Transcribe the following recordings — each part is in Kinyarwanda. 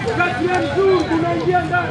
Uderzyłem w dół, tu na Indianach!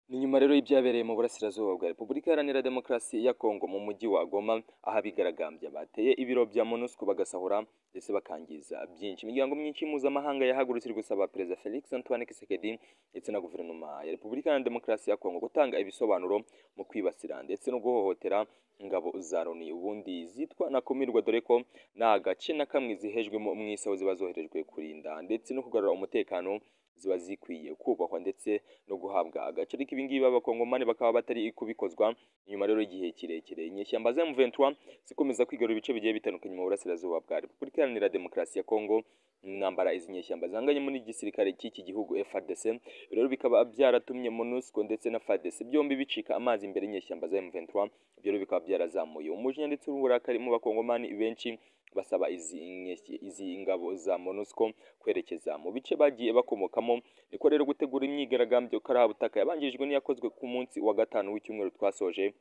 Ni nyuma rero y'ibyabereye mu burasirazuba bwa Repubulika Iharanira Demokarasi ya Kongo mu mujyi wa Goma aho abigaragambya bateye ibiro bya MONUSCO bagasahura ndetse bakangiza byinshi imiryango myinshi mpuzamahanga yahagurutse iri gusaba Perezida Felix Antoine Tshisekedi ndetse na guverinoma ya Repubulika Iharanira Demokarasi ya Kongo gutanga ibisobanuro mu kwibasira ndetse no guhohotera ingabo za Loni ubundi zitwa na komirwa dore ko nta gace na kamwe zihejwemo mu isi aho ziba zoherejwe kurinda ndetse no kugarura umutekano ziba zikwiye kubahwa ndetse no guhabwa agaciro ariko ibi ngibi abakongomani bakaba batari kubikozwa nyuma rero y'igihe kirekire inyeshyamba za M23 zikomeza kwigarura ibice bigiye bitandukanye mu burasirazuba bwa Repubulika Iharanira Demokarasi ya Kongo intambara izi nyeshyamba zanganye muri igisirikare cy'iki gihugu FARDC rero bikaba byaratumye MONUSCO ndetse na FARDC byombi bicika amazi imbere y'inyeshyamba za M23 ibyo rero bikaba byarazamuye umujinya ndetse n'uburakari mu bakongomani benshi basaba izi, nyeshyi- izi ingabo za MONUSCO kwerekeza mu bice bagiye bakomokamo niko rero gutegura imyigaragambyo karabutaka yabanjirijwe n'iyakozwe ku munsi wa gatanu w'icyumweru twasoje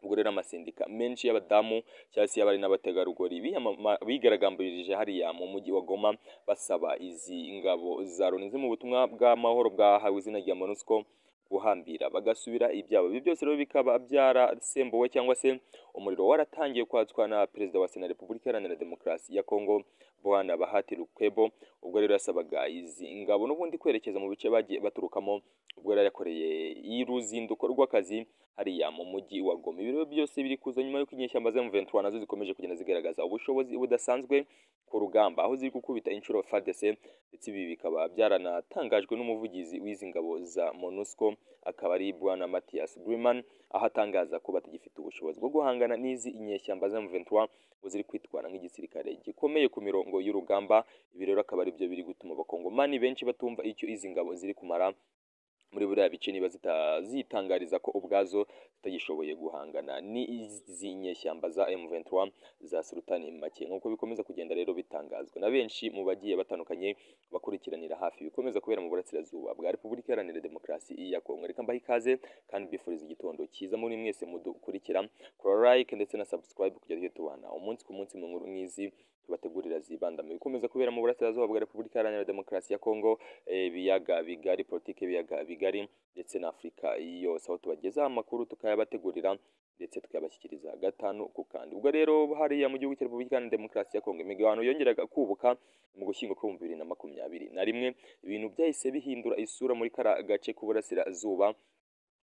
ubwo rero amasindika menshi y'abadamu cyangwa se y'abari n'abategarugori biyamama- bigaragambirije hariya mu mujyi wa Goma basaba izi ngabo za Loni ziri mu butumwa bw'amahoro bwahawe izina rya MONUSCO guhambira bagasubira ibyabo ibi byose rero bikaba byarasembuwe cyangwa se umuriro waratangiye kwatswa na perezida wa sena repubulika iharanira demokarasi ya kongo bwana bahati lukwebo ubwo rero yasabaga izi ingabo n'ubundi kwerekeza mu bice bagiye baturukamo ubwo yari yakoreye y'uruzinduko rw'akazi hariya mu mujyi wa goma ibi rero byose biri kuza nyuma y'uko inyeshyamba za M23 nazo zikomeje kugenda zigaragaza ubushobozi budasanzwe ku rugamba aho ziri gukubita inshuro FARDC ndetse ibi bikaba byaranatangajwe n'umuvugizi w'izi ngabo za MONUSCO akaba ari bwana Matthias Griman aho atangaza ko batagifite ubushobozi bwo guhangana n'izi inyeshyamba za M23 ngo ziri kwitwara nk'igisirikare gikomeye ku mirongo y'urugamba ibi rero akaba ari byo biri gutuma abakongomani benshi batumva icyo izi ngabo ziri kumara muri buriya bice niba zitangariza ko ubwazo zitagishoboye guhangana ni izi nyeshyamba za M23 za Sultan Make nk'uko bikomeza kugenda rero bitangazwa na benshi mu bagiye batandukanye bakurikiranira hafi bikomeza kubera mu burasirazuba bwa Repubulika Iharanira Demokarasi ya Kongo reka mbaha ikaze kandi mbifuriza igitondo cyiza muri mwese mudukurikira kora like ndetse na subscribe kujya tujya tubana umunsi ku munsi mu nkuru nk'izi tubategurira zibanda mu bikomeza kubera mu burasirazuba bwa Repubulika Iharanira Demokarasi ya Kongo ibiyaga bigari politiki y'ibiyaga bigari ndetse na afurika yose aho tubagezaho amakuru tukayabategurira ndetse tukayabashyikiriza gatanu ku kandi ubwo rero hariya mu gihugu cya repubulika iharanira demokarasi ya kongo imigabano yongeraga kubuka mu gushyingo kwa bibiri na makumyabiri na rimwe ibintu byahise bihindura isura muri kara gace k'uburasirazuba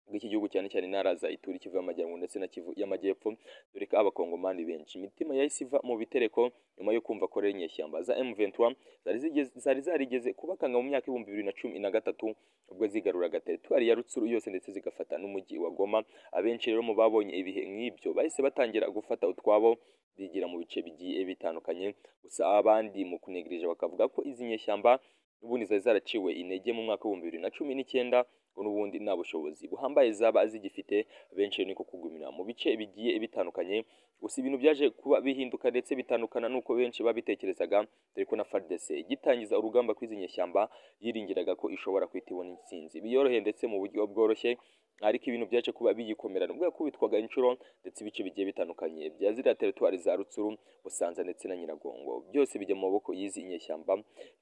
bw'iki gihugu cyane cyane intara za ituri kivu y'amajyaruguru ndetse na kivu y'amajyepfo dore ko abakongomani benshi imitima yahise iva mu bitereko nyuma yo kumva ko rero inyeshyamba za M23 zari zigeze- zari zarigeze kubakanga mu myaka ibihumbi bibiri na cumi na gatatu ubwo zigaruraga teritwari ya rutsuru yose ndetse zigafata n'umujyi wa goma abenshi rero mu babonye ibihe nk'ibyo bahise batangira gufata utwabo bigira mu bice bigiye bitandukanye gusa abandi mu kunegereje bakavuga ko izi nyeshyamba ubundi zari zaraciwe intege mu mwaka w'ibihumbi bibiri na cumi n'icyenda ngo n'ubundi nta bushobozi buhambaye zaba zigifite benshi rero niko kugumira mu bice bigiye bitandukanye gusa ibintu byaje kuba bihinduka ndetse bitandukana n'uko benshi babitekerezaga dore ko na FARDC igitangiza urugamba kw'izi nyeshyamba yiringiraga ko ishobora kwita ibona intsinzi biyoroheye ndetse mu buryo bworoshye ariko ibintu byaje kuba biyikomerana ubwo yakubitwaga inshuro ndetse ibice bigiye bitandukanye bya ziriya teritwari za rutsuru busanza ndetse na nyiragongo byose bijya mu maboko y'izi nyeshyamba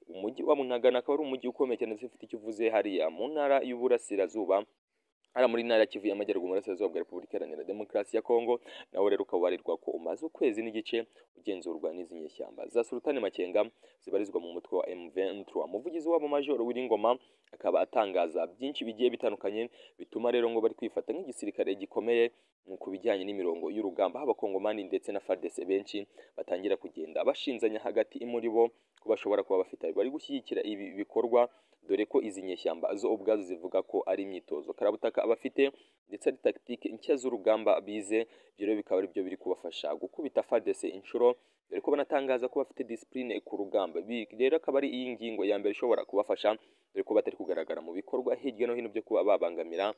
umujyi wa munagana akaba ari umujyi ukomeye cyane ndetse ufite icyo uvuze hariya mu ntara y'uburasirazuba hariya muri ntara ya kivu y'amajyaruguru mu burasirazuba bwa repubulika iharanira demokarasi ya kongo nawe rero ukaba warirwa ko umaze ukwezi n'igice ugenzurwa n'izi nyeshyamba za sultani makenga zibarizwa mu mutwe wa m23 umuvugizi wabo majoro w'iringoma akaba atangaza byinshi bigiye bitandukanye bituma rero ngo bari kwifata nk'igisirikare gikomeye ku bijyanye n'imirongo y'urugamba haba kongomani ndetse na fardc benshi batangira kugenda bashinzanya hagati muri bo ko bashobora kuba bafite bari gushyigikira ibi bikorwa dore ko izi nyeshyamba zo ubwazo zivuga ko ari imyitozo karabutaka abafite ndetse ari tactique nshya z'urugamba bize ibyo rero bikaba ari byo biri kubafasha gukubita fadese inshuro dore ko banatangaza ko bafite disipurine ku rugamba rero akaba ari iyi ngingo ya mbere ishobora kubafasha dore ko batari kugaragara mu bikorwa hirya no hino byo kuba babangamira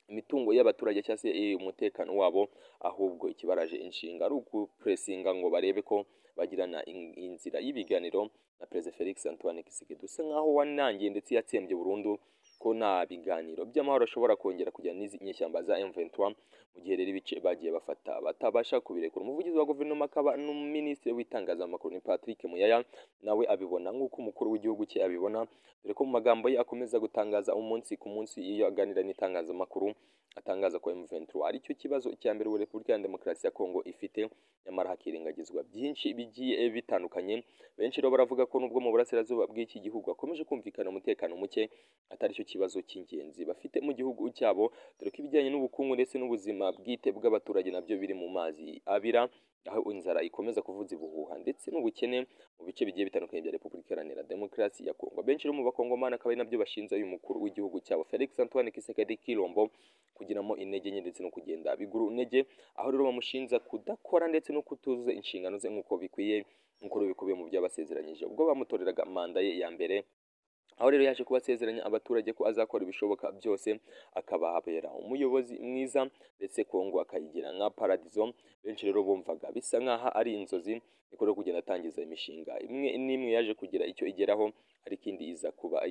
imitungo y'abaturage cyangwa se umutekano wabo ahubwo ikibaraje inshinga ari ukupresinga ngo barebe ko bagirana inzira y'ibiganiro na perezida felix antoine kisigid usa nk'aho wanangiye ndetse yatsembye burundu ko nta biganiro by'amahoro ashobora kongera kujyana n'izi nyeshyamba za M23 mu gihe rero ibice bagiye bafata batabasha kubirekura umuvugizi wa guverinoma akaba n'uminisitiri w'itangazamakuru ni Patrick Muyaya nawe abibona nk'uko umukuru w'igihugu cye abibona dore ko mu magambo ye akomeza gutangaza umunsi ku munsi iyo aganira n'itangazamakuru atangaza ko M23 ari cyo kibazo cya mbere ubu Repubulika ya Demokarasi ya Kongo ifite nyamara hakirengagizwa byinshi bigiye bitandukanye benshi rero baravuga ko nubwo mu burasirazuba bw'iki gihugu hakomeje kumvikana umutekano muke atari cyo ikibazo cy'ingenzi bafite mu gihugu cyabo dore ko ibijyanye n'ubukungu ndetse n'ubuzima bwite bw'abaturage nabyo biri mu mazi abira aho inzara ikomeza kuvuza ibuhuha ndetse n'ubukene mu bice bigiye bitandukanye bya Repubulika Iharanira Demokarasi ya Kongo benshi mu bakongomani akaba ari nabyo bashinja uyu mukuru w'igihugu cyabo Felix Antoine Tshisekedi Kilombo kugiramo intege nke ndetse no kugenda biguru intege aho rero bamushinja kudakora ndetse no kutuzuza inshingano ze nk'uko bikwiye nk'uko bikubiye mu byo yabasezeranyije ubwo bamutoreraga manda ye ya mbere aho rero yaje kubasezeranya abaturage ko azakora ibishoboka byose akabahabera umuyobozi mwiza ndetse kongo akayigira nka paradizo benshi rero bumvaga bisa nk'aho ari inzozi niko rero kugenda atangiza imishinga imwe n'imwe yaje kugira icyo igeraho ariko indi iza kuba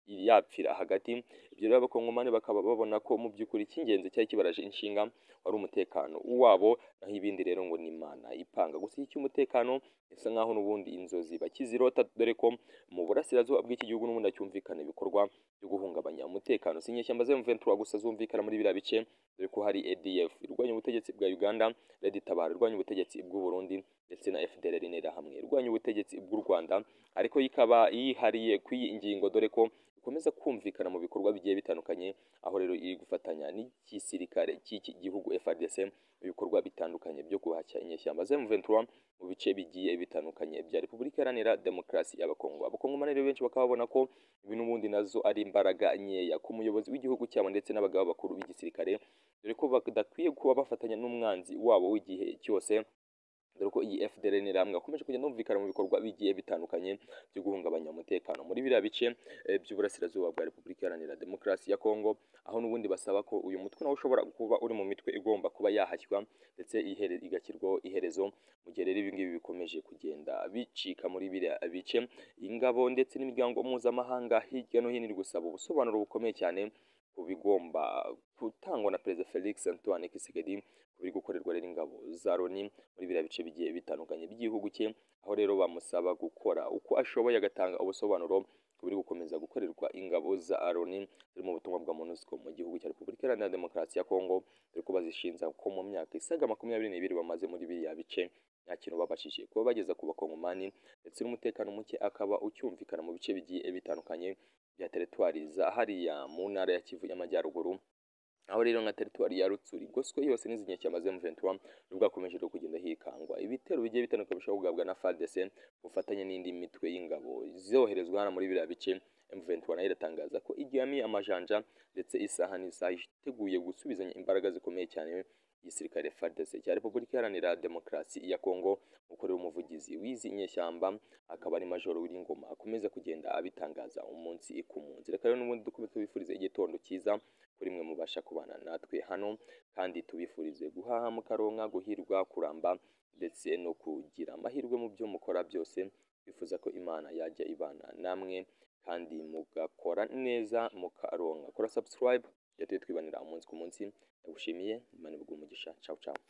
yapfira hagati ibyo rero abakongomani bakaba babona ko mu by'ukuri icy'ingenzi cyari kibaraje inshinga wari umutekano wabo naho ibindi rero ngo ni imana ipanga gusa iki cy'umutekano bisa nk'aho n'ubundi inzozi bakizirota dore ko mu burasirazuba bw'iki gihugu n'ubundi hacyumvikana ibikorwa byo guhungabanya umutekano si inyeshyamba za M23 gusa zumvikana muri biriya bice dore ko hari ADF irwanya ubutegetsi bwa Uganda Red Tabara irwanya ubutegetsi bw'u Burundi ndetse na FDLR n'Interahamwe irwanya ubutegetsi bw'u Rwanda ariko ikaba yihariye kw'iyi ngingo dore ko ikomeza kumvikana mu bikorwa bigiye bitandukanye aho rero iri gufatanya n'igisirikare cy'iki gihugu FARDC ibikorwa bitandukanye byo guhashya inyeshyamba za M23 mu bice bigiye bitandukanye bya Repubulika Iharanira Demokarasi y'Abakongo abakongomani rero benshi bakaba babona ko ibi n'ubundi nazo ari imbaraga nkeya ku muyobozi w'igihugu cyabo ndetse n'abagabo bakuru b'igisirikare dore ko badakwiye kuba bafatanya n'umwanzi wabo w'igihe cyose dore ko iyi FDL ni ramwe akomeje kugenda yumvikana mu bikorwa bigiye bitandukanye byo guhungabanya umutekano muri biriya bice by'uburasirazuba bwa Repubulika Iharanira Demokarasi ya Kongo aho n'ubundi basaba ko uyu mutwe nawe ushobora kuba uri mu mitwe igomba kuba yahashywa ndetse igashyirwaho iherezo mu gihe rero ibingibi bikomeje kugenda bicika muri biriya bice ingabo ndetse n'imiryango mpuzamahanga hirya no hino iri gusaba ubusobanuro bukomeye cyane ku bigomba gutangwa na perezida felix antoine kisigedi ku biri gukorerwa rero ingabo za loni muri biriya bice bigiye bitandukanye by'igihugu cye aho rero bamusaba gukora uko ashoboye agatanga ubusobanuro ku biri gukomeza gukorerwa ingabo za loni ziri mu butumwa bwa monusco mu gihugu cya repubulika iharanira demokarasi ya kongo dore ko bazishinja ko mu myaka isaga makumyabiri n'ibiri bamaze muri biriya bice nta kintu babashije kuba bageza ku bakongomani ndetse n'umutekano muke akaba ucyumvikana mu bice bigiye bitandukanye bya teritwari za hariya mu ntara ya kivu y'amajyaruguru aho rero nka teritwari ya rutsuri goswe yose n'izi nyeshyamba za M23 nibwo hakomeje kugenda hikangwa ibitero bigiye bitandukanye bishobora kugabwa na FARDC bufatanye n'indi mitwe y'ingabo zoherezwa hano muri biriya bice M23 nayo iratangaza ko igihamiye amajanja ndetse isaha n'isaha iteguye gusubizanya imbaraga zikomeye cyane igisirikare FARDC cya Repubulika Iharanira Demokarasi ya Kongo ukorera umuvugizi w'izi nyeshyamba akaba ari majoro w'ingoma akomeza kugenda abitangaza umunsi ku munsi reka rero n'ubundi dukomeze tubifurize igitondo cyiza kuri mwe mubasha kubana natwe hano kandi tubifurize guhaha mukaronka guhirwa kuramba ndetse no kugira amahirwe mu byo mukora byose bifuza ko imana yajya ibana namwe kandi mugakora neza mukaronka kora subscribe byatuye twibanira umunsi ku munsi ndagushimiye imana iguhe umugisha cawu cawu